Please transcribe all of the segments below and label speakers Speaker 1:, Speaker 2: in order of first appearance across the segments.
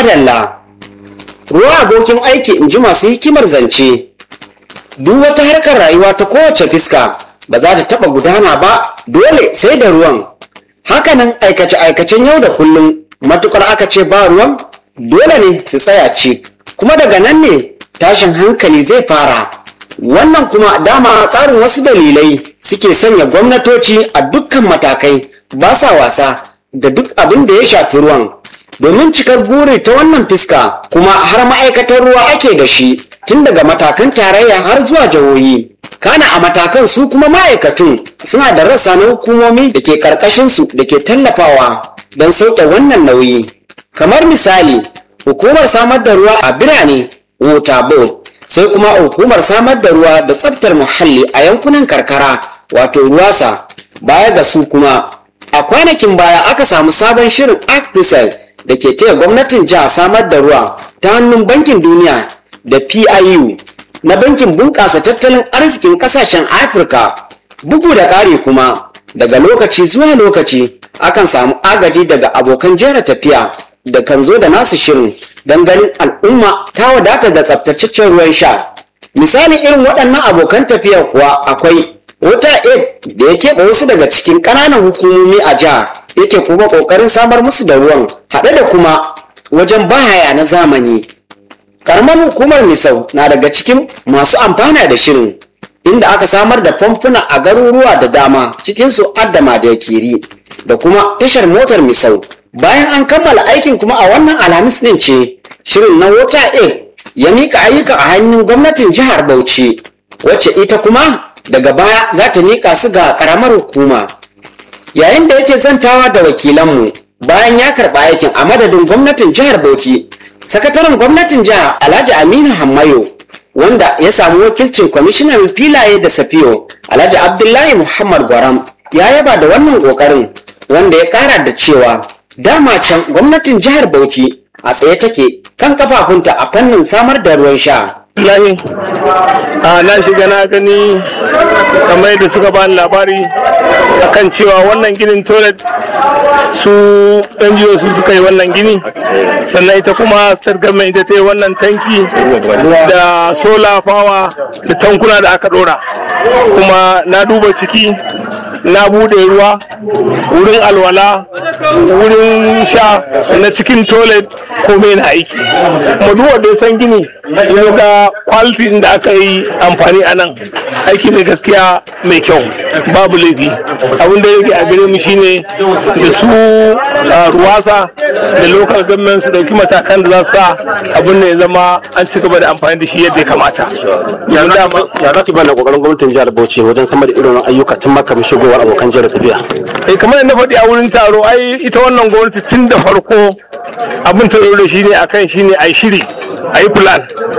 Speaker 1: madalla ruwa abokin aiki in ji masu hikimar zance duk wata harkar rayuwa ta kowace fiska ba za ta taɓa gudana ba dole sai da ruwan hakanan aikace-aikacen yau da kullum matukar aka ce ba ruwan dole ne su tsaya ci kuma daga nan ne tashin hankali zai fara wannan kuma dama ƙarin wasu dalilai suke sanya gwamnatoci a dukkan matakai ba sa wasa da duk abin da ya shafi ruwan domin cikar buri ta wannan fiska kuma har ma'aikatar ruwa ake da shi tun daga matakan tarayya har zuwa jihohi kana a matakan su kuma ma'aikatun suna da rassa na hukumomi da ke karkashinsu da ke tallafawa don sauke wannan nauyi kamar misali hukumar samar da ruwa a birane water board sai kuma hukumar samar da ruwa da tsaftar muhalli a yankunan karkara wato ruwasa baya ga su kuma a kwanakin baya aka samu sabon shirin arctisel da ke taya gwamnatin jiha samar da ruwa ta hannun bankin duniya da piu na bankin bunƙasa tattalin arzikin ƙasashen afirka bugu da ƙari kuma daga lokaci zuwa lokaci akan samu agaji daga abokan jera tafiya da kan zo da nasu shirin don ganin al'umma ta wadata da tsaftataccen ruwan sha misalin irin waɗannan abokan tafiya kuwa akwai wata aid da ya keɓe wasu daga cikin ƙananan hukumomi a jiha yake kuma ƙoƙarin samar musu da ruwan haɗe da kuma wajen bahaya na zamani karamar hukumar misau na daga cikin masu amfana da shirin inda aka samar da famfuna a garuruwa da dama cikinsu addama da yakiri da kuma tashar motar misau bayan an kammala aikin kuma a wannan alhamis ɗin ce shirin na water aid ya mika ayyuka a hannun gwamnatin jihar bauchi wacce ita kuma daga baya za ta mika su ga karamar hukuma yayin da yake zantawa da wakilanmu bayan ya karɓa aikin a madadin gwamnatin jihar bauchi sakataren gwamnatin jiha alhaji aminu hammayo wanda ya samu wakilcin kwamishinan filaye da safiyo alhaji abdullahi muhammad gwaram ya yaba da wannan kokarin wanda ya kara da cewa dama can gwamnatin jihar bauchi a tsaye take kan kafafunta a fannin samar da ruwan sha
Speaker 2: Lahi, a na shiga na gani kamar yadda suka bani labari akan cewa wannan ginin toilet su NGO su suka yi wannan gini sannan ita kuma state government ita ta yi wannan tanki da solar power da tankuna da aka dora kuma na duba ciki na bude ruwa wurin alwala wurin sha na cikin toilet komai na aiki kuma duk wanda ya san gini ya ga quality da aka yi amfani a nan aiki ne gaskiya mai kyau babu laifi abin da yake a gare mu shine da su ruwasa da local government su dauki matakan da za su sa abin da ya zama an ci gaba da amfani da shi yadda ya kamata
Speaker 3: ya za ki bada kokarin gwamnatin jihar bauchi wajen samar da irin ayyuka tun maka shigowar abokan jihar tafiya
Speaker 2: eh kamar yadda faɗi a wurin taro ai ita wannan gwamnati tun da farko abin ta da shi ne akan shi ne a yi shiri a yi plan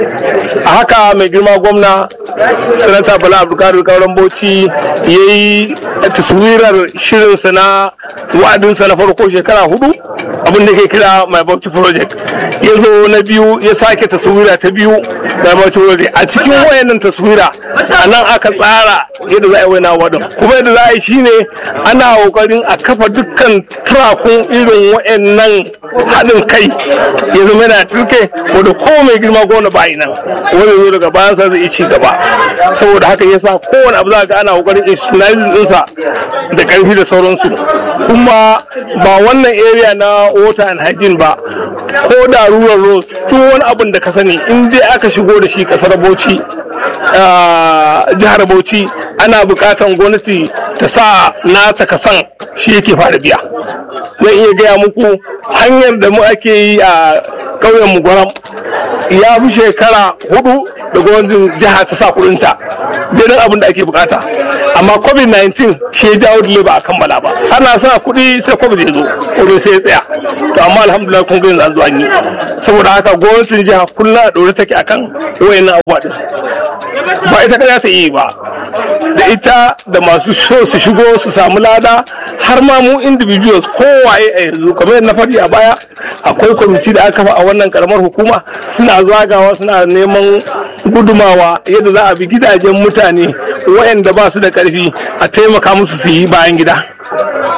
Speaker 2: a haka mai girma gwamna sanata bala abdulkadir kauran bauchi ya yi taswirar shirinsa na wa'adinsa na farko shekara hudu abin da ke kira my bauchi project ya zo na biyu ya sake taswira ta biyu my bauchi project a cikin wayannan taswira a nan aka tsara yadda za a yi wani wadon kuma yadda za a yi shine ana kokarin a kafa dukkan turakun irin wayannan haɗin kai ya zama yana turke wanda ko mai girma gona ba nan wani zo daga bayan sa zai ci gaba saboda haka yasa kowane abu za ga ana kokarin institutionalizing ɗinsa da ƙarfi da sauransu kuma ba wannan area na water and hygiene ba ko da rural roads duk wani abin da ka sani in dai aka shigo da shi kasar bauchi jihar bauchi ana bukatan gwamnati ta sa nata kasan shi yake fara biya zan iya gaya muku hanyar da mu ake yi a ƙauyen mu gwaram ya fi shekara hudu da gwamnatin jiha ta sa kudinta daidai abin da ake bukata amma covid-19 shi ya jawo dole ba a kammala ba ana sa kuɗi sai covid ya zo ko sai ya tsaya to amma alhamdulillah kun gani an zo an yi saboda haka gwamnatin jiha kullum a ɗore take akan wayannan abubuwa din ba ita kada ta yi ba da ita da masu so su shigo su samu lada har ma mu individuals kowaye a yanzu kamar na faɗi a baya akwai kwamiti da aka kafa a wannan karamar hukuma suna zagawa suna neman gudumawa yadda za a bi gidajen mutane waɗanda ba su da ƙarfi a taimaka musu su yi bayan gida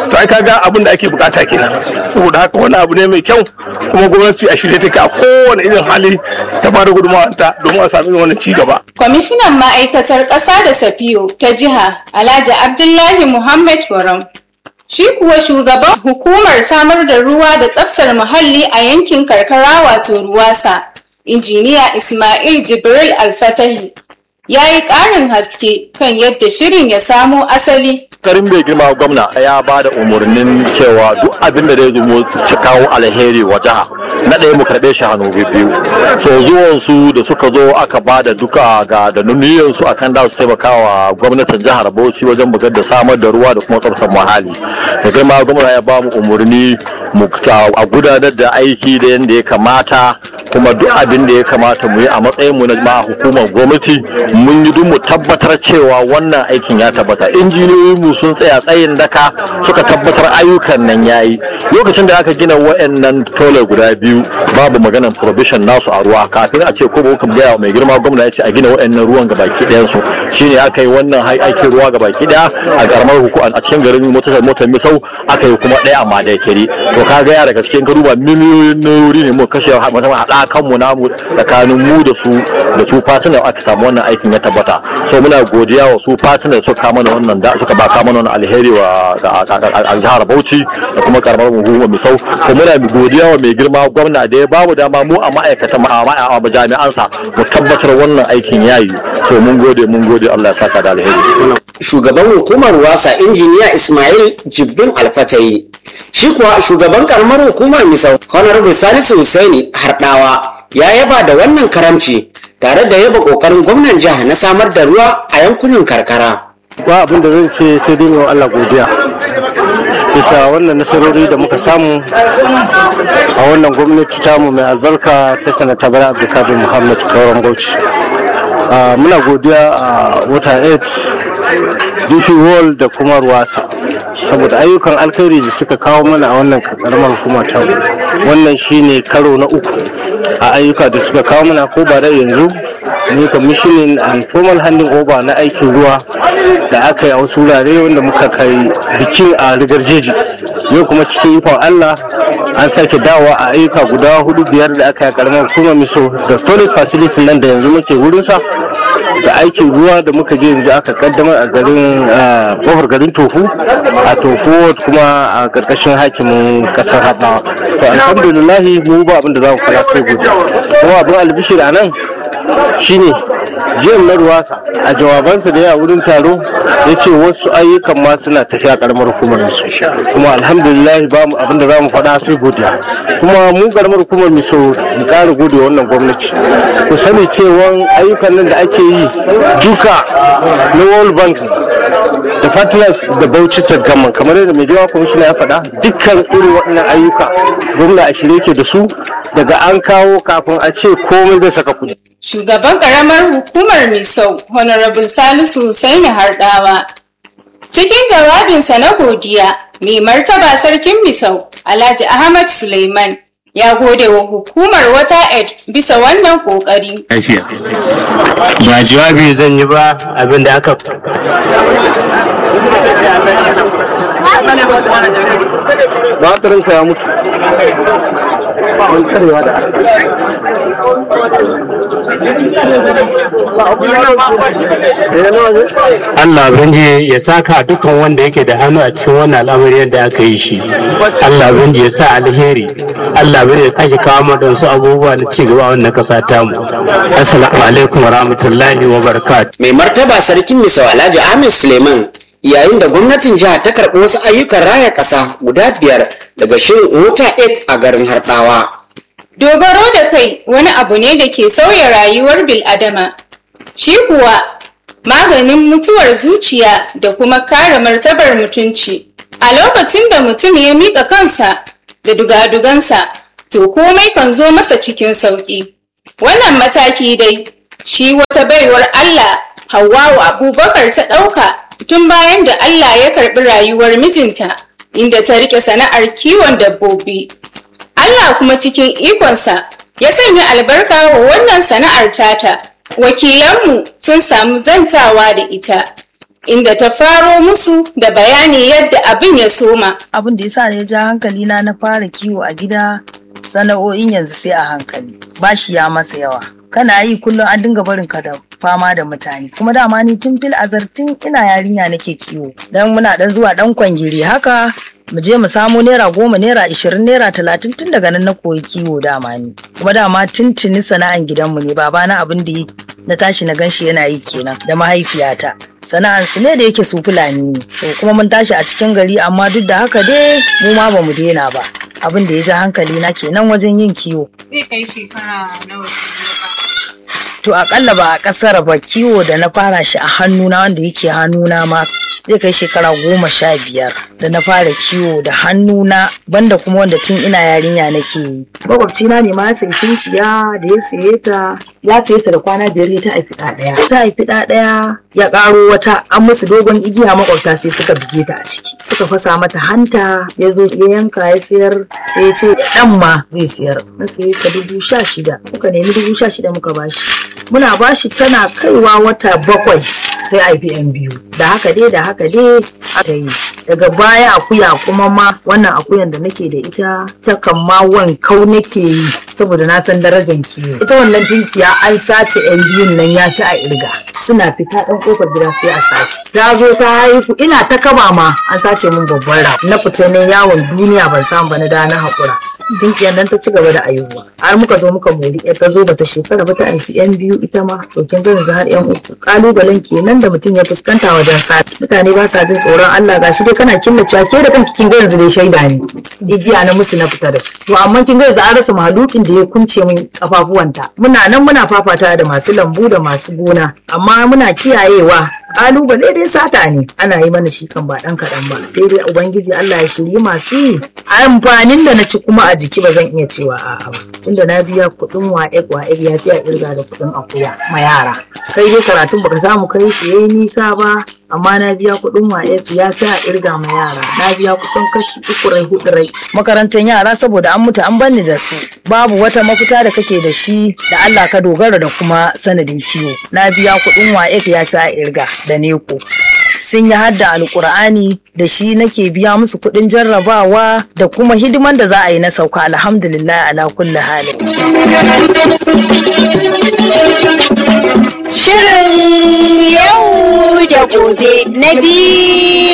Speaker 2: to ai kaga abin da ake bukata kenan saboda haka wani abu ne mai kyau kuma gwamnati a shirye take a kowane irin hali ta bada gudunmawanta domin a sami wannan ci gaba
Speaker 4: Kwamishinan ma'aikatar ƙasa da Safiyo ta jiha Alhaji Abdullahi Muhammad Waram. Shi kuwa shugaban hukumar samar da ruwa da tsaftar muhalli a yankin karkara wato Ruwasa, injiniya Ismail Jibril Alfatahi, ya yi ƙarin haske kan yadda shirin ya samo asali
Speaker 5: karin bai girma gwamna ya ba da umarnin cewa duk abin da zai zo ci kawo alheri wa jiha na ɗaya mu karɓe shi hannu biyu so zuwan su da suka zo aka ba da duka ga da nuniyan su akan da su taimaka wa gwamnatin jihar Bauchi wajen bugar da samar da ruwa da kuma tsaftar muhalli da girma gwamna ya ba mu umarni mu a gudanar da aiki da yadda ya kamata kuma duk abin da ya kamata mu yi a matsayin mu na ma hukumar gwamnati mun yi duk mu tabbatar cewa wannan aikin ya tabbata injiniyoyin mu sun tsaya tsayin daka suka tabbatar ayyukan nan yayi lokacin da aka gina wayannan tole guda biyu babu maganar provision nasu a ruwa kafin a ce ko ba kuma gaya mai girma gwamna ya ce a gina wayannan ruwan ga baki ɗayan su shine aka yi wannan aikin ruwa ga baki ɗaya a karamar hukuma a cikin garin motar motar misau aka yi kuma ɗaya amma da kiri to ka ga ya daga cikin garuba miliyoyin nurori ne mu kashe haɗa kanmu namu tsakanin mu da su da su fatinar aka samu wannan aikin ya tabbata so muna godiya wa su fatinar suka kama wannan da suka ba kama wannan alheri wa a jihar Bauchi da kuma karamar hukumar Misau ko muna godiya wa mai girma gwamna da ya bamu dama mu a ma'aikatan a jami'an sa mu tabbatar wannan aikin yayi so mun gode mun gode Allah ya saka da alheri
Speaker 1: shugaban hukumar wasa injiniya Ismail Jibbin Alfatayi shi kuwa shugaban karamar hukumar Misau Honorable Salisu Husaini Hardawa ya yaba da wannan karamci tare da yaba kokarin gwamnan jiha na samar da ruwa a yankunan karkara.
Speaker 6: ba abin da zan ce sai dai wa Allah godiya bisa wannan nasarori da muka samu a wannan gwamnati tamu mai albarka ta sanata bala abdulkadir muhammad kauran bauchi muna godiya a wata 8 dp wall da kuma ruwasa saboda ayyukan alkhairi da suka kawo mana a wannan karamar hukuma ta wannan shine karo na uku a ayyuka da suka kawo mana ko ba da yanzu ne commissioning and formal handing over na aikin ruwa da aka yi a wasu wurare wanda muka kai bikin a rigar jeji yau kuma cikin ikon allah an sake dawowa a ayyuka guda hudu biyar da aka yi karamar hukumar miso da toilet facility nan da yanzu muke wurinsa da aikin ruwa da muka je yanzu aka kaddamar a garin kofar garin tofu a tofu kuma a karkashin hakimin kasar haɗawa to alhamdulillahi mu ba abin da za mu fara sai gobe kuma abin albishir a nan shine jim na ruwasa a jawabansa da ya wurin taro ya ce wasu ayyukan ma suna tafiya karamar hukumar su kuma alhamdulillah ba mu abin da za mu faɗa sai godiya kuma mu karamar hukumar miso mu ƙara gode wannan gwamnati ku sani cewa ayyukan nan da ake yi duka na world bank da partners da bauchi gamman kamar yadda mai girma kwamishina ya faɗa dukkan irin waɗannan ayyuka gwamna a shirye ke da su daga an kawo kafin a ce komai zai saka kuɗi
Speaker 4: Shugaban ƙaramar hukumar Misau, Honorable Salisu Husaini Hardawa. Cikin jawabinsa na godiya, mai martaba sarkin Misau, Alhaji Ahmad Suleiman, ya gode wa hukumar wata ed bisa wannan ƙoƙari.
Speaker 7: lafiya ba jawabi zan yi ba abin da aka
Speaker 6: batirinka ya mutu an karewa da
Speaker 7: Allah banji ya saka dukkan wanda yake da hannu a cikin wannan al'amari yadda aka yi shi Allah banji ya sa alheri Allah banji ya sake kawo mana wasu abubuwa na ci gaba a wannan kasa tamu assalamu alaikum wa rahmatullahi wa barakatuh
Speaker 1: Mai martaba sarkin Misau Alhaji Ahmed Suleiman yayin da gwamnatin jiha ta karɓi wasu ayyukan raya ƙasa guda biyar daga shirin Water Aid a garin Harɗawa.
Speaker 4: Dogaro da kai wani abu ne da ke sauya rayuwar bil'adama. Shi kuwa maganin mutuwar zuciya da kuma kare martabar mutunci. A lokacin da mutum ya miƙa kansa da dugadugansa, to komai kan zo masa cikin sauƙi. Wannan mataki dai, shi wata baiwar Allah Hawwa'u Abubakar ta ɗauka tun bayan da Allah ya karɓi rayuwar mijinta, inda ta riƙe sana'ar kiwon dabbobi. Allah kuma cikin ikonsa ya sanya albarka wa wannan sana'ar tata. Wakilanmu sun samu zantawa da ita. inda ta faro musu da bayani yadda abin ya soma.
Speaker 8: abin da yasa ne ya ja hankali na na fara kiwo a gida sana'o'in yanzu sai a hankali bashi ya masa yawa kana yi kullum an dinga barin ka da fama da mutane kuma dama ni tun fil azartin ina yarinya nake kiwo dan muna dan zuwa dan kwangiri haka mu je mu samo naira goma naira ishirin naira talatin tun daga nan na koyi kiwo dama ni kuma dama tuntuni sana'an gidanmu ne babana abin da yi na tashi na ganshi yana yi kenan da mahaifiyata sana'an su ne da yake su fulani ne so kuma mun tashi a cikin gari amma duk da haka dai mu ma bamu daina ba abin da ya ja hankali na kenan wajen yin kiwo
Speaker 4: Zai kai shekara nawa
Speaker 8: to akalla ba a kasar ba kiwo da na fara shi a hannuna wanda yake hannuna ma zai kai shekara goma sha biyar da na fara kiwo da hannuna banda kuma wanda tun ina yarinya nake yi makwabcina ne ma ya sayi tunkiya da ya saye ta ya saye ta da kwana biyar ne ta haifi ɗa ɗaya ta haifi ɗa ɗaya ya ƙaro wata an musu dogon igiya makwabta sai suka bige ta a ciki suka fasa mata hanta ya zo ya yanka ya sayar sai ya ce ɗan ma zai sayar na saye ta dubu sha shida muka nemi dubu sha shida muka bashi muna bashi tana kaiwa wata bakwai ta haifi yan biyu da haka dai da haka dai ta yi daga baya akuya kuma ma wannan akuyan da nake da ita ta kan ma wankau nake yi saboda na san darajar kiwo ita wannan tinkiya an sace yan biyun nan ya fi a irga suna fita ɗan ƙofar gida sai a sace ta zo ta haihu ina ta kaba ma an sace min babban ra na fita ne yawon duniya ban samu ba na da na haƙura tinkiyar nan ta ci gaba da ayuwa har muka zo muka mori ƴar ta zo bata shekara ba ta haifi yan biyu ita ma to kin ga yanzu har yan uku kalubalen kenan da mutum ya fuskanta wajen sati mutane ba sa jin tsoron Allah gashi dai kana killacewa ke da kanki kin ga yanzu dai shaida ne igiya na musu na fita da su to amma kin ga yanzu an rasa mahalukin da ya kunce min kafafuwanta muna nan muna fafata da masu lambu da masu gona amma muna kiyayewa kalubale dai sata ne ana yi mana shi kan ba dan kaɗan ba sai dai ubangiji Allah ya shirye masu yi amfanin da na ci kuma a jiki ba zan iya cewa a'a ba tunda na biya kuɗin wa'ek wa'ek ya fi a irga da kuɗin akuya ma yara kai dai karatun baka samu kai shi yayi nisa ba amma na biya kuɗin wa'ek ya fi a irga ma yara na biya kusan kashi uku rai hudu rai makarantar yara saboda an mutu an banni da su babu wata mafita da kake da shi da Allah ka dogara da kuma sanadin kiwo na biya kuɗin wa'ek ya fi a irga da neko sun yi hadda alkur'ani da shi nake biya musu kuɗin jarrabawa da kuma hidiman da za a yi na sauka alhamdulillah ala kulli halin
Speaker 9: Shirin yau da gobe na biyu